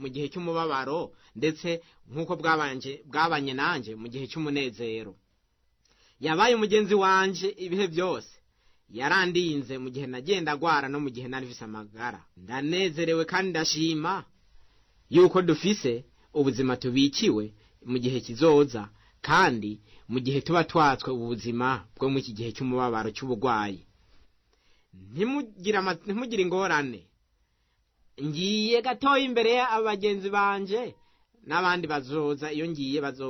mu gihe cy'umubabaro ndetse nk'uko bwabanje bwabanye nanjye mu gihe cy'umunezero yabaye umugenzi wanje ibihe byose yarandinze mu gihe nagenda agwara no mu gihe nari mfise amagara ndanezerewe kandi ndashima yuko dufise ubuzima tubikiwe mu gihe kizoza kandi mu gihe tuba twatswe ubu buzima bwo mu iki gihe cy'umubabaro cy'uburwayi ntimugire ama- ntimugire ingorane ngiye gatoya imbere y'abagenzi banje n'abandi bazoza iyo ngiye bazo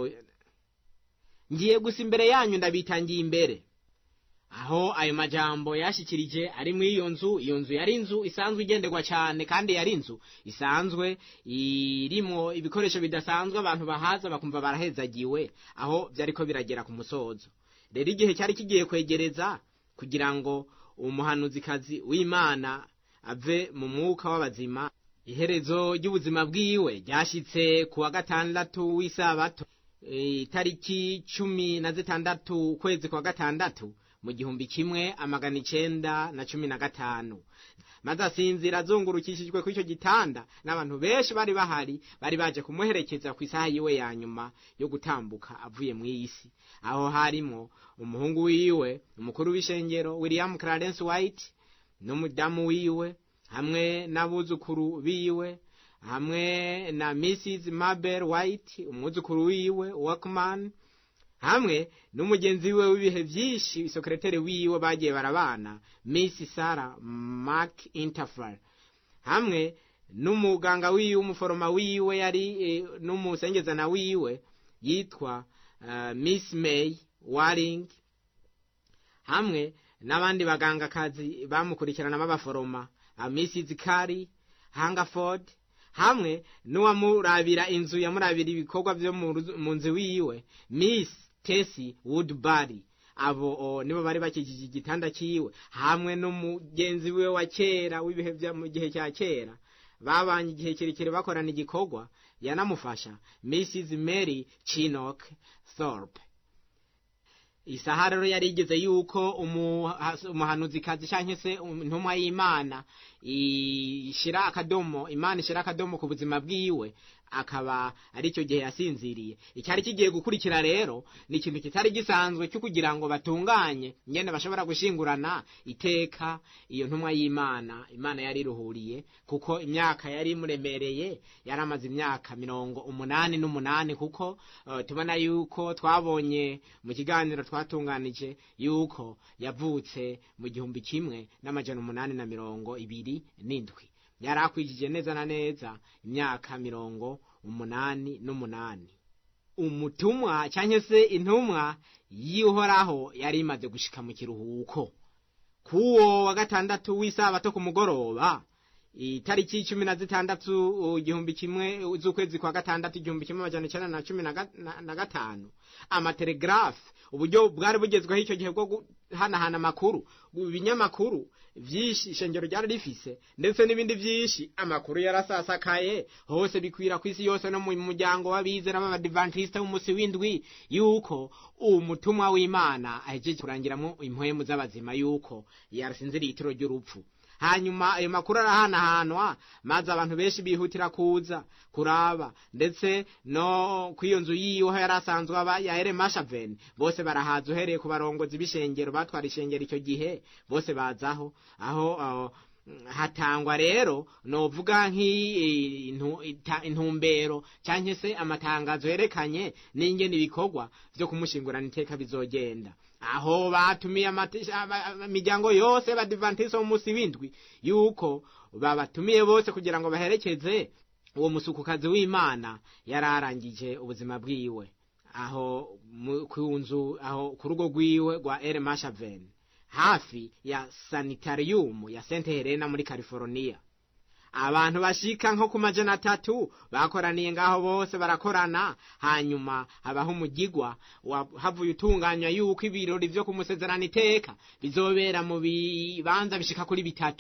ngiye gusa imbere yanyu ndabitangiye imbere aho ayo majambo yashikirije ari muri iyo nzu iyo nzu yari inzu isanzwe igenderwa cyane kandi yari inzu isanzwe irimo ibikoresho bidasanzwe abantu bahaza bakumva barahezagiwe aho byariko biragera ku musozo rero igihe cyari kigiye kwegereza kugira ngo umuhanuzikazi w'imana ave mu mwuka w'abazima iherezo ry'ubuzima bwiwe ryashitse ku wa gatandatu w'isabato eh, itariki cumi na zitandatu ukwezi kwa gatandatu mu gihumbi kimwe amagana icenda na cumi na gatanu maze asinzira azungurukishijwe ku icyo gitanda n'abantu benshi bari bahari bari baje kumuherekeza ku isaha yiwe ya nyuma yo gutambuka avuye mu isi aho harimo umuhungu wiwe umukuru w'ishengero william clarence white n'umudamu wiwe hamwe n'abuzukuru biwe hamwe na mrs mabel white umwuzukuru wiwe walkman hamwe n'umugenzi wiwe w'ibihe byinshi sekreteri wiwe bagiye barabana miss sarah mark interfere hamwe n'umuganga wiwe umuforoma wiwe yari eh, n'umusengezana wiwe yitwa uh, miss may waring hamwe n'abandi bagangakazi bamukurikirana b'abaforoma uh, mrs kari hangaford hamwe n'uwamurabira inzu yamurabira ibikorwa byo mu ruzu- mu nzu wiwe miss tesi woodbury abo o, nibo bari bakikije igitanda cyiwe hamwe n'umugenzi wiwe wa kera w'ibihe bya mu gihe cya kera babanye igihe kirekire bakorana igikorwa yanamufasha mrs mary chinock thorpe isaha rero yari igeze yuko umuha- umuhanuzikazi cyangwa se intumwa y'imana ishira akadomo imana ishira akadomo ku buzima bwiwe akaba ari cyo gihe yasinziriye icyari kigiye gukurikira rero ni ikintu kitari gisanzwe cyo kugira ngo batunganye ngene bashobora gushingurana iteka iyo ntumwa y'imana imana yari iruhuriye kuko imyaka yari imuremereye yari amaze imyaka mirongo umunani n'umunani kuko eh, tubona yuko twabonye mu kiganiro twatunganije yuko yavutse mu gihumbi kimwe n'amajana umunani na mirongo ibiri n'indwi yari akwijije neza na neza imyaka mirongo umunani n'umunani umutumwa cyangwa se intumwa y'uhoraho yari imaze gushika mu kiruhuko kuwo wa gatandatu w'isabato ku mugoroba itariki cumi na zitandatu igihumbi kimwe z'ukwezi kwa gatandatu igihumbi kimwe amajana icyenda na cumi na ga- na- na gatanu amatelegrafe uburyo bwari bugezweho icyo gihe bwo guhanahana amakuru ibinyamakuru byinshi ishengero ryari rifise ndetse n'ibindi byinshi amakuru yarasasakaye hose bikwira ku isi yose no mu muryango w'abizera b'abadivantisite w'umunsi w'indwi yuko umutumwa w'imana ahejeje kurangiramo impwemu z'abazima yuko yarasinziriye itiro ry'urupfu hanyuma ayo makuru arahanahanwa maze abantu benshi bihutira kuza kuraba ndetse no kw'iyo nzu yiwe aho yari asanzwe aba ya ere mashaveni bose barahaza uhereye ku barongozi b'ishengero batwara ishengero icyo gihe bose bazaho aho aho, mm, hatangwa rero novuga nk'intumbero cyangwa se amatangazo yerekanye n'ingene ibikorwa byo kumushingurana iteka bizogenda aho batumiye amate- aba- imiryango yose y'abadivantisite wo munsi w'indwi yuko babatumiye bose kugira ngo baherekeze uwo musukukazi w'imana yari arangije ubuzima bwiwe aho mu- ku nzu aho ku rugo rwiwe rwa ere mashaveni hafi ya sanitarium ya sente helena muri california abantu bashika nko ku majana atatu bakoraniye ngaho bose barakorana hanyuma habaho umugigwa wa- havuye utunganywa yuko ibirori vyo kumusezerana iteka bizobera mu bibanza bishika kuri bitatu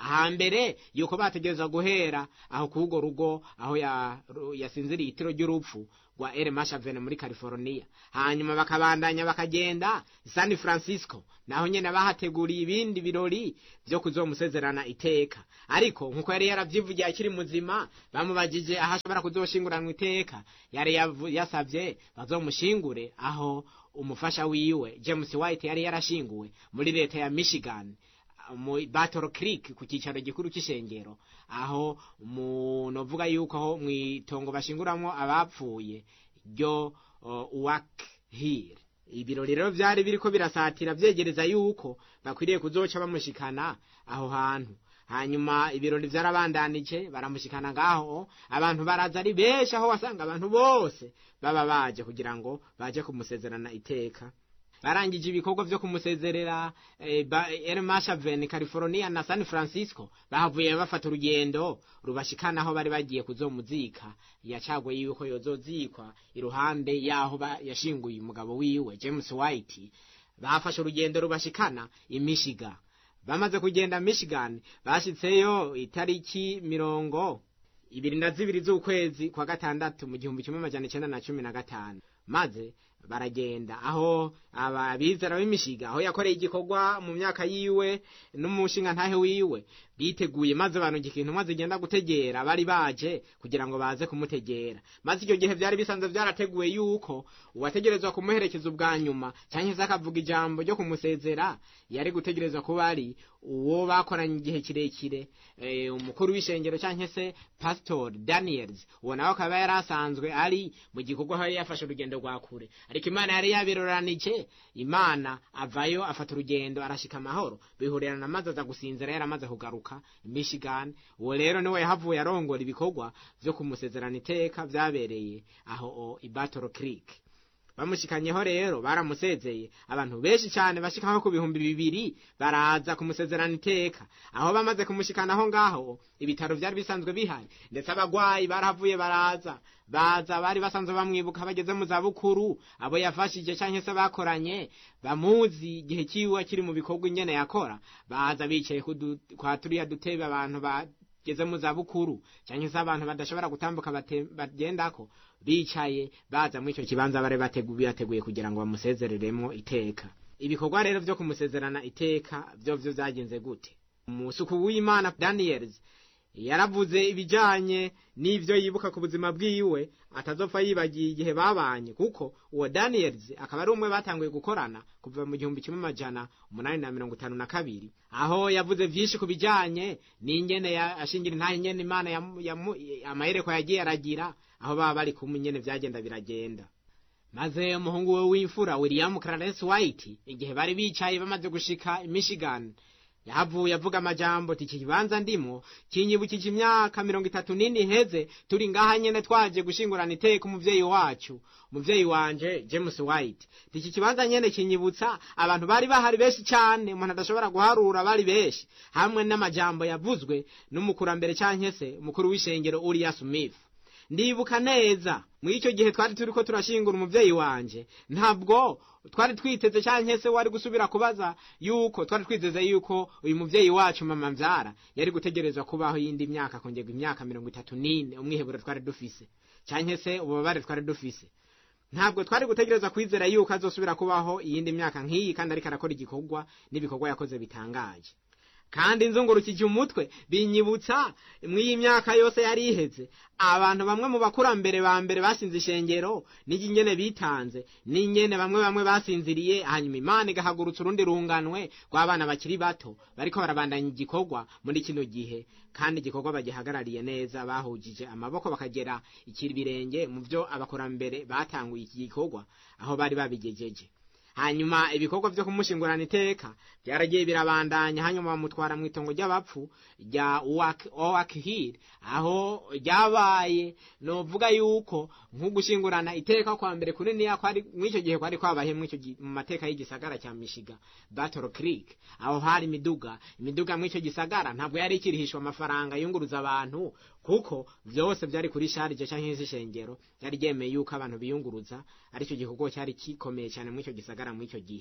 ahambere yuko bategereza guhera aho kugo rugo aho ya- ru- yasinziriye itiro ry'urupfu rwa El Mashavene muri California hanyuma bakabandanya bakagenda San Francisco naho nyene bahateguriye ibindi birori vyo kuzomusezerana iteka ariko nkuko yari yaravyivugiye akiri muzima bamubajije aho ashobora kuzoshinguranwa iteka yari yavu- yasavye bazomushingure aho umufasha wiwe James White yari yarashinguwe muri leta ya Michigan mu Battle Creek ku cyicaro gikuru cy'ishengero aho mu novuga yuko aho mwitongo bashinguramwo abapfuye ryo uh, Uwak Hill ibirori rero vyari biriko birasatira vyegereza yuko bakwiriye kuzoca bamushikana aho hantu hanyuma ibirori vyarabandanije baramushikana ngaho abantu baraza ari benshi aho wasanga abantu bose baba baje kugira ngo baje kumusezerana iteka barangije ibikorwa vyo kumusezerera eh, ba- El Mashaven California na San Francisco bahavuye bafata urugendo rubashikana aho bari bagiye kuzomuzika yacagwe yuko yozozikwa iruhande yaho ba- yashinguye umugabo wiwe James White bafashe urugendo rubashikana i Michigan bamaze kugenda Michigan bashitseyo itariki mirongo ibiri na zibiri z'ukwezi kwa gatandatu mu gihumbi kimwe amajana icenda na cumi na gatanu maze baragenda aho abizera b'imishiga aho yakoreye igikorwa mu myaka yiwe n'umushinga ntahe wiwe biteguye maze banonga ikintu maze igenda gutegera bari baje kugira ngo baze kumutegera maze icyo gihe byari bisanzwe byarateguwe yuko uwategerezwa kumuherekeza ubwa nyuma cyangwa se akavuga ijambo ryo kumusezera yari gutegerezwa kuba ari uwo bakoranye igihe kirekire eh, umukuru w'ishengero cyangwa se pastor daniels uwo nawe akaba yari asanzwe ari mu gikorwa aho yari yafashe urugendo rwa kure ariko imana yari yabiroranije imana avayo afata urugendo arashika amahoro bihurerana maze aza gusinzira yaramaze kugaruka i michigan uwo rero niwe yahavuye arongora ibikorwa vyo kumusezerana iteka vyabereye aho o, i battle creek bamushikanyeho rero baramusezeye abantu benshi cyane bashikaho ku bihumbi bibiri baraza kumusezerana iteka aho bamaze kumushikanaho ngaho ibitaro byari bisanzwe bihari ndetse abagwayi barahavuye baraza baza bari basanzwe bamwibuka bageze mu zabukuru abo yafashije cyangwa se bakoranye bamuzi igihe kiwe akiri mu bikorwa ingene yakora baza bicaye ku du- kwa turiya dutebe abantu bageze mu zabukuru cyangwa se abantu badashobora gutambuka bate- bagendako bicaye baza muri icyo kibanza bari bategu- bateguye kugira ngo bamusezereremo iteka ibikorwa rero vyo kumusezerana iteka vyo vyo vyagenze gute umusuku w'imana daniels yaravuze ibijanye n'ivyo yibuka ku buzima bwiwe atazopfa yibagiye igihe babanye kuko uwo daniels akaba ari umwe batanguye gukorana kuva mu gihumbi kimwe amajana umunani na mirongo itanu na kabiri aho yavuze vyinshi ku bijanye n'ingene ya- ashingira intahe ingene imana yamu- yamu- amahereko yagiye aragira aho baba bari kumwe ingene vyagenda biragenda maze umuhungu we w'imfura william clarence white igihe bari bicaye bamaze gushika i michigan yahavuye avuga amajambo ati iki kibanza ndimo kinyibukije imyaka mirongo itatu n'ine iheze turi ngaha nyene twaje gushingurana iteka umuvyeyi wacu umuvyeyi wanje james white ati iki kibanza nyene kinyibutsa abantu bari bahari benshi cane umuntu adashobora guharura bari benshi hamwe n'amajambo yavuzwe n'umukurambere canke se umukuru w'ishengero uriya smith ndibuka neza muri icyo gihe twari turi ko turashingura umuvyeyi wanje ntabwo twari twiteze cyangwa se wari gusubira kubaza yuko twari twiteze yuko uyu muvyeyi wacu mama mvyara yari gutegerezwa kubaho yindi myaka kongerwa imyaka mirongo itatu n'ine umwiheburo twari dufise cyangwa se ububabare twari dufise ntabwo twari gutegereza kwizera yuko azosubira kubaho iyindi myaka nk'iyi kandi ariko arakora igikorwa n'ibikorwa yakoze bitangaje kandi nzungurukije umutwe binyibutsa mw'iyi myaka yose yari iheze abantu bamwe mu bakurambere ba mbere basinze ishengero n'ingene bitanze n'ingene bamwe bamwe basinziriye hanyuma imana igahagurutsa urundi runganwe rw'abana bakiri bato bariko barabandanya igikorwa muri kino gihe kandi igikorwa bagihagarariye neza bahujije amaboko bakagera ikiri birenge mu byo abakurambere batanguye iki gikorwa aho bari babigejeje hanyuma ibikorwa vyo kumushingurana iteka byaragiye birabandanya hanyuma bamutwara mu itongo ry'abapfu rya owak hill aho ryabaye novuga yuko nk'ugushingurana iteka kwa mbere kuniniya kwari mw'icyo gihe kwari kwabaye mw'icyo gi- mu mateka y'igisagara cya mishiga battle creek aho hari imiduga imiduga mw'icyo gisagara ntabwo yari ikirihishwa amafaranga yunguruza abantu kuko vyose vyari kuri sharije canke ishengero ryari ryemeye yuko abantu biyunguruza aricyo gikorwa cyari kikomeye cyane mw'icyo gisagara mw'icyo gihe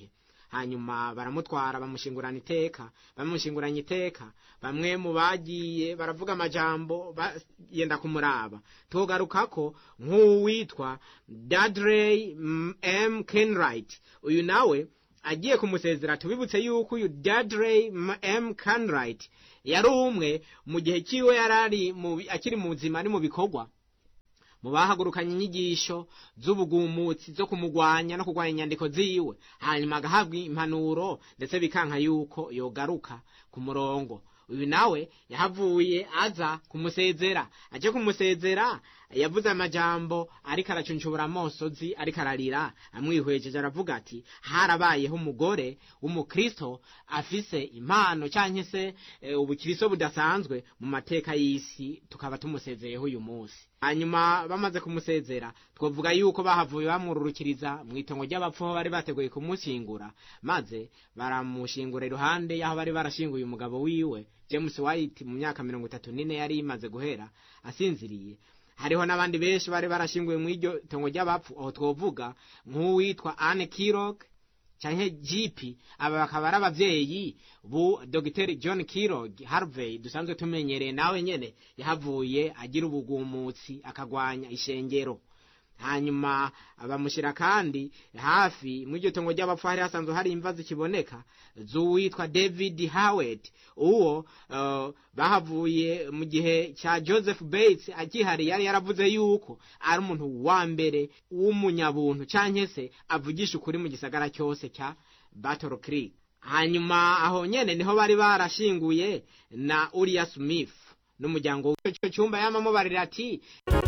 hanyuma baramutwara bamushingurana iteka bamushinguranye iteka bamwe mu bagiye baravuga amajambo yenda kumuraba tugaruka ko nk'uwitwa Dudley M Kenwright uyu nawe agiye kumusezera tubibutse yuko uyu Dudley M Kenwright yari umwe mu gihe cyiwe yarari akiri mu buzima ari mu bikorwa mu bahagurukanye inyigisho z'ubugumutsi zo kumugwanya no kurwanya inyandiko ziwe hanyuma agahabwa impanuro ndetse bikanka yuko yogaruka ku murongo uyu nawe yahavuye aza kumusezera aje kumusezera yavuze amajambo ariko aracunshubura amosozi ariko ararira amwihwejeje aravuga ati harabayeho umugore w'umukristo afise impano cyangwa se ubukristo budasanzwe mu mateka y'isi tukaba tumusezeyeho uyu munsi hanyuma bamaze kumusezera twavuga yuko bahavuye bamwururukiriza mu itongo ry'abapfu aho bari bateguye kumushyingura maze baramushingura iruhande y'aho bari barashinguye umugabo wiwe james white mu myaka mirongo itatu n'ine yari imaze guhera asinziriye hariho n'abandi benshi bari barashinguye mu iryo tongo ry'abapfu aho twovuga nk'uwitwa anne kirog cyangwa jipi aba bakaba ari ababyeyi bu dogiteri john kirog harvey dusanzwe tumenyereye nawe nyine yahavuye agira ubugumutsi akagwanya ishengero hanyuma bamushyira kandi hafi mu iryo tongo ry'abapfu hari hasanzwe hari imva zikiboneka z'uwitwa david howard uwo bahavuye mu gihe cya joseph bates akihari yari yaravuze yuko ari umuntu wa mbere w'umunyabuntu cyangwa se avugisha ukuri mu gisagara cyose cya battle creek hanyuma aho nyine niho bari barashinguye na uriya smith n'umuryango w'icyo cyumba yamamubarira ati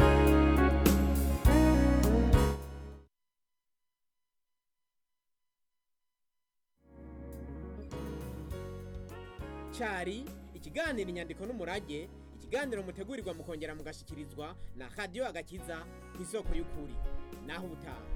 cyari ikiganiro inyandiko n'umurage ikiganiro mutegurirwa mukongera mugashyikirizwa na radiyo agakiza ku isoko y'ukuri naho ubutaha